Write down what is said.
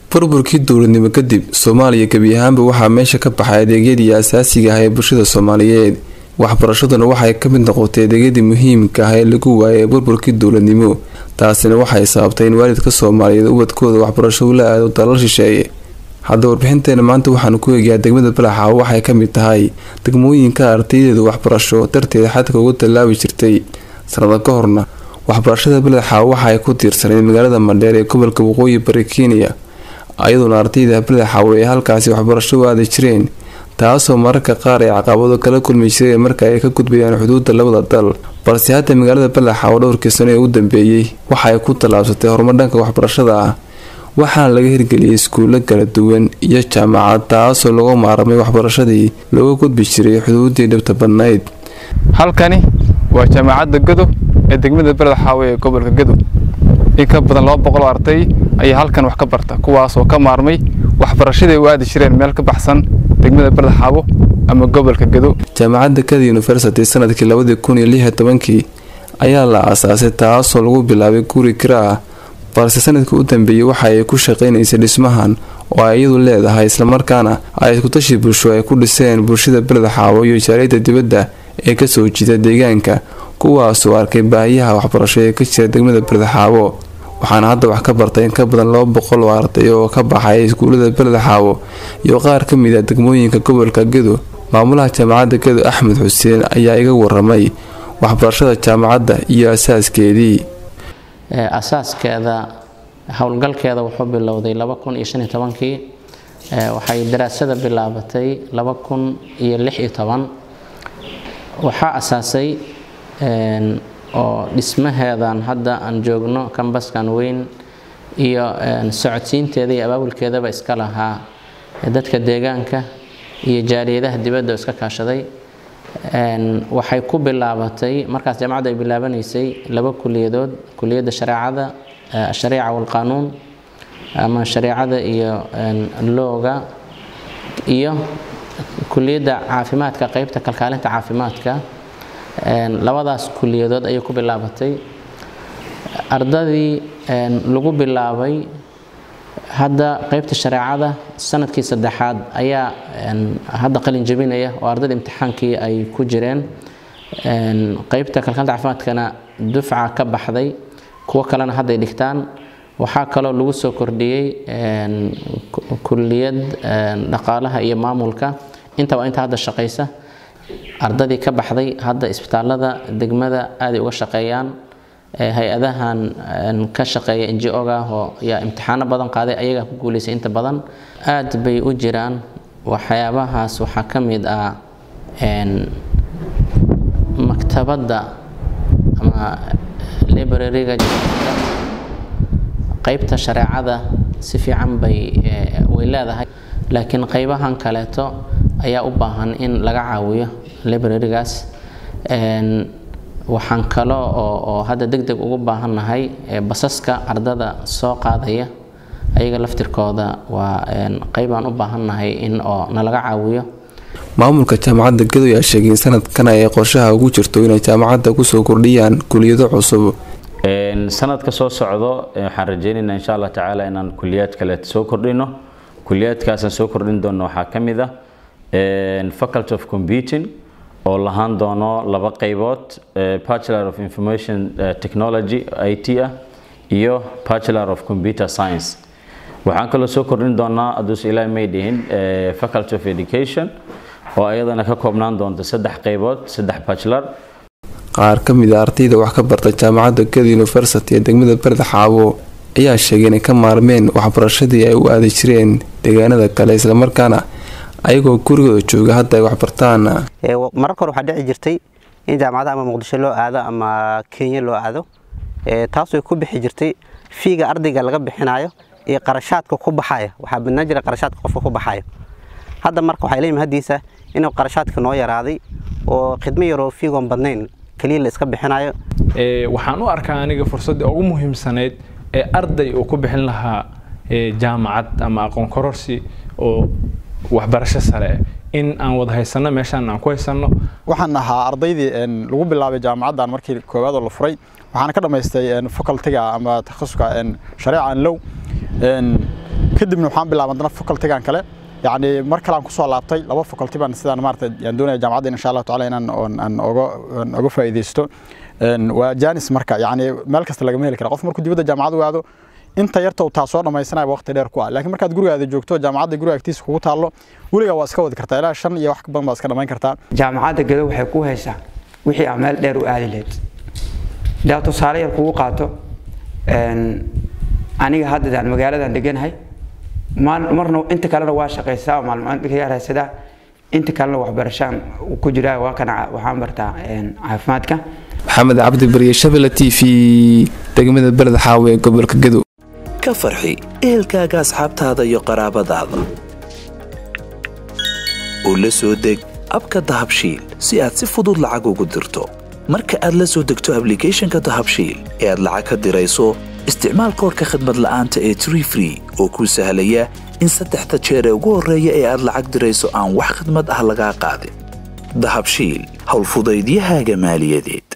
burburkii dowladnimo kadib soomaaliya gebi ahaanba waxaa meesha ka baxay adeegyadii asaasiga ah ee bulshada soomaaliyeed waxbarashaduna waxay ka mid noqotay adeegyadii muhiimka ah ee lagu waayay burburkii dowladnimo taasina waxay sababtay in waalidka soomaaliyeed ubadkooda waxbarasho ula aado dalal shisheeye hadda warbixinteena maanta waxaanu ku eegayaa degmada balaxa waxay ka mid tahay degmooyinka ardaydeeda waxbarasho darteed xadka uga tallaabi jirtay sanado ka horna waxbarashada balaxa waxaay ku tiirsaneyd magaalada mandheer ee gobolka waqooyi bari kenya ayadoona ardayda balaxaw ay halkaasi waxbarasho u aadi jireen taasoo mararka qaar ay caqabado kala kulmi jireen marka ay ka gudbayaan xuduudda labada dal balse hadda magaalada balaxa oo dhowrkii sano ee u dambeeyey waxa ay ku tallaabsatay horumar dhanka waxbarashada ah waxaana laga hirgeliyay iskuulo kala duwan iyo jaamacad taasoo lagu maaramay waxbarashadii looga gudbi jiray xuduuddii dhibta badnayd halkani waa jaamacadda gadow ee degmada balaxaawe ee gobolka gadow in ka badan laba boqol oo arday ayaa halkan wax ka barta kuwaasoo ka maarmay waxbarashadii u aadi jireen meel ka baxsan degmada balaxaabo ama gobolka gadow jaamacadda kada university sanadkii labadii kun iyo lix iyo tobankii ayaa la aasaasay taasoo lagu bilaabay guri kira ah balse sanadkii u dambeeyey waxa ay ku shaqaynaysay dhismahan oo ay iyadu leedahay islamarkaana ay iskutashi bulsho ay ku dhiseen bulshada balaxaabo iyo jaaliyadda dibadda ee kasoo jiida deegaanka kuwaasoo arkay baahiyaha waxbarasho ee ka jira degmada balaxaabo waxaana hadda wax ka bartay in ka badan laba boqol oo arday oo ka baxay iskuulada balaxaabo iyo qaar ka mid ah degmooyinka gobolka gedo maamulaha jaamacadda gedo axmed xuseen ayaa iga waramay waxbarashada jaamacadda iyo asaaskeedii asaaskeeda howlgalkeeda wuxuu bilowday laba kun iyo shan iyo tobankii waxay daraasada bilaabatay laba kun iyo lix iyo toban waxaa asaasay oo dhismaheedan hadda aan joogno kambaskan weyn iyo socodsiinteeda iyo abaabulkeedaba iska lahaa dadka deegaanka iyo jaaliyadaha dibadda oo iska kaashaday waxay ku bilaabatay markaas jaamacadda ay bilaabanaysay laba kuliyadood kuliyadda shareecada ashariica walqaanuun ama shareecada iyo looga iyo kuliyadda caafimaadka qeybta kalkaalinta caafimaadka labadaas kuliyadood ayay ku bilaabatay ardadii lagu bilaabay hadda qeybta shareecada sanadkii saddexaad ayaa hadda qalin jabinaya oo ardada imtixaankii ay ku jireen qeybta kalkaalta caafimaadkana dufca ka baxday kuwo kalena hadday dhigtaan waxaa kaloo lagu soo kordhiyey kuliyad dhaqaalaha iyo maamulka intaba inta hadda shaqaysa ardadii ka baxday hadda isbitaalada degmada aaday uga shaqeeyaan hay-adahan ka shaqeeya n g o-ga oo yaa imtixaano badan qaaday ayagaa ku guulaysay inta badan aad bay u jiraan waxyaabahaas waxaa ka mid ah maktabadda ama librariga qeybta shareecada si fiican bay way leedahay laakiin qeybahan kaleeto ayaa u baahan in laga caawiyo librarigaas waxaan kalo oo hadda deg deg ugu baahannahay basaska ardada soo qaadaya ayaga laftirkooda waa qeybaan u baahannahay in oo nalaga caawiyo maamulka jaamacadda gedo ayaa sheegay in sanadkan ay qorshaha ugu jirto inay jaamacadda kusoo kordhiyaan kuliyado cusub sanadka soo socdo waxaan rajeynaynaa insha allah tacaala inaan kuliyaad kale soo kordhino kuliyaadkaasaan soo kordhin doono waxaa ka mid ah faculty of computing oo lahaan doono laba qaybood bachelor of information technology i t ah iyo bachelor of computer science waxaan kaloo soo kordhin doonaa aduus ilaahi may dhihin faculty of education oo ayadana ka koobnaan doonta saddex qaybood saddex bachelor qaar ka mid a ardayda wax ka barta jaamacadda gada university ee degmada barda xaabo ayaa sheegay inay ka maarmeen waxbarashadii ay u aadi jireen deegaanada kale islamarkaana ayagoo gurigooda jooga hadda ay waxbartaan mararka hore waxaa dhici jirtay in jaamacadaha ama muqdisho loo aado ama kenya loo aado taasoo ku bixi jirtay fiiga ardayga laga bixinayo iyo qarashaadka ku baxaya waxaa badnaan jira qarashaadka qofka ku baxayo hadda marka waxay leeyihin haddiisa inuu qarashaadka noo yaraaday oo khidmo yaroo fiigoon badnayn keliya la iska bixinayo waxaan u arkaa aniga fursaddii ugu muhiimsanayd ee arday uu ku bixin lahaa jaamacad ama aqoon kororsi oo waxbarasho sare in aan wada haysano meeshaan aan ku haysano waxaan ahaa ardaydii lagu bilaabay jaamacaddan markii koowaad oo la furay waxaana ka dhammaystay facultiga ama takhasuska shareeca an low kadibna waxaan bilaabay haddana facultigan kale yacni mar kale aan kusoo laabtay laba faculty baan sidaan maarata yaan doonaya jaamacadda insha allahu tacaala inaan aan oga aan oga faa'iidaysto waa janis marka yacni meel kasta lagama heli kara qof markuu dibadda jaamacad u aado inta yarta uu taa soo dhammaysanaya waqti dheer ku ah laakiin markaad gurigaada joogto jaamacadda guriga agtiisa kugu taallo weligaa waa iska wadi kartaa ilaa shan iyo wax ka badan baa iska dhammayn kartaa jaamacadda gado waxay ku haysaa wixii aan meel dheer u aadi lahayd daa tusaale yar kugu qaato aniga hadda magaaladan deganahay marna inta kalena waa shaqaysaa maalmaasadaa inta kalena waxbarashaan ku jiraa waa kana waxaan bartaa caafimaadka maxamed cabdi bariye shabela t v degmada beled xaawe ee gobolka gadow ka farxi ehelkaaga asxaabtaada iyo qaraabadaada oo la soo deg abka dahabshiil si aad si fudud lacag ugu dirto marka aad la soo degto ablicathonka dahabshiil ee aad lacag ka dirayso isticmaal koorka khadmad la'aanta ee tree free oo kuu sahlaya in saddexda jeer ee ugu horreeya ee aad lacag dirayso aan wax khidmad ah lagaa qaadin dahabshiil howlfudaydiyahaaga maaliyadeed